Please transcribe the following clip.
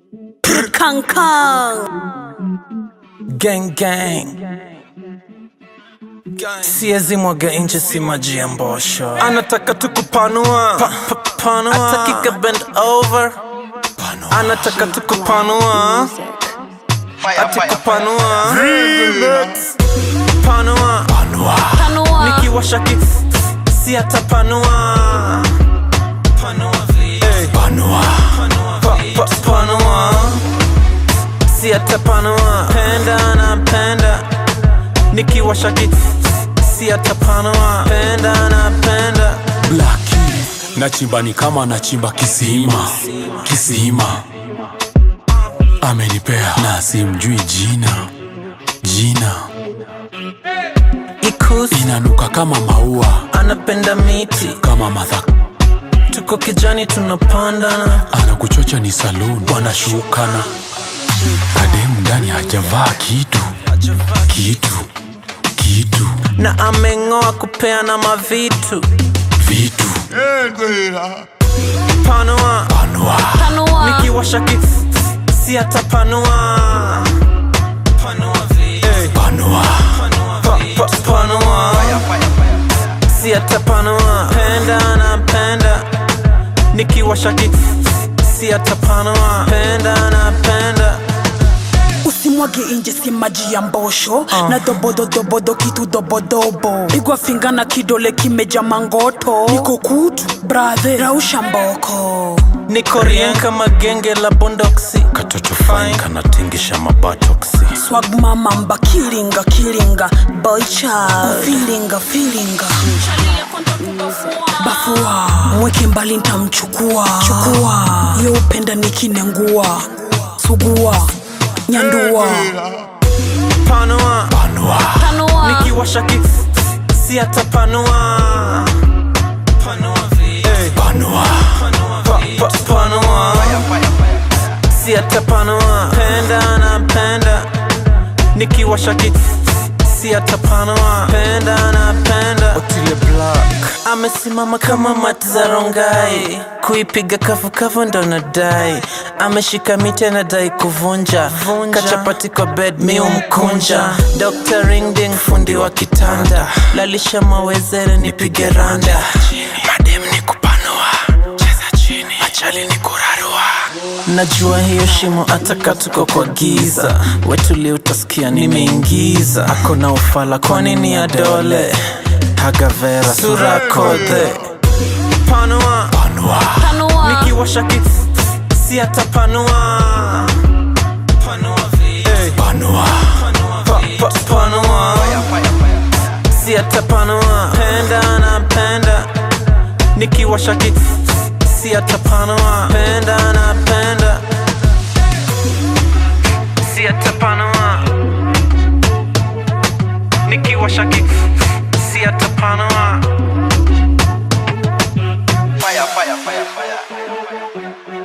Kang Kang. Gang gang. Siezi mwaga nje si maji ya mbosho. Anataka tu kupanua. Pa, pa, panua. Ataki ka bend over. Anataka tu kupanua. Ati kupanua. Panua. Tanua. Nikiwasha ki si atapanua. Panua vile. Panua. Pa, pa, panua. Si atapanua. Penda na penda. Nikiwasha ki si atapanua. Penda na penda. Blaki nachimba ni kama nachimba kisima kisima, amenipea na simjui jina jina, Ikusi inanuka kama maua anapenda miti. kama madha, Tuko kijani tunapandana. anakuchocha ni saloon, wanashukana kademu ndani hajavaa kitu kitu kitu na ameng'oa kupeana mavitu vitu panua Tanua. nikiwasha ki si atapanua panua vile. panua Pa, pa, panua si atapanua penda na penda nikiwasha ki si atapanua penda na penda usimwage nje si maji ya mbosho na dobododobodo kitu dobodobo pigwa finga na kidole kimeja mangoto niko kutu brathe rausha mboko niko rien kama genge la bondoksi katoto fine kanatingisha mabatoksi swag mama mba kilinga kilinga boycha filinga filinga bafua mweke mbali ntamchukua chukua yo upenda nikinengua sugua nyandua panua Tanua. nikiwasha ki si atapanua panua vile. panua Pa, pa, panua si atapanua penda na penda nikiwasha ki si atapanua penda na penda Otile Black amesimama kama mati za rongai kuipiga kavukavu ndo nadai ameshika miti anadai kuvunja kachapati kwa bed mi umkunja Dr. Ringding fundi wa kitanda lalisha mawezere nipige randa madem ni kupanua cheza chini achali ni kurarua najua hiyo shimo ataka tuko kwa giza wetuli utasikia nimeingiza ako na ufala kwa nini ya dole hagavera sura kodhe panua Tanua. nikiwasha ki si atapanua panua vile. panua Pa, pa, panua si atapanua penda na penda nikiwasha ki si atapanua penda na penda si atapanua nikiwasha ki si atapanua Fire, fire, fire, fire.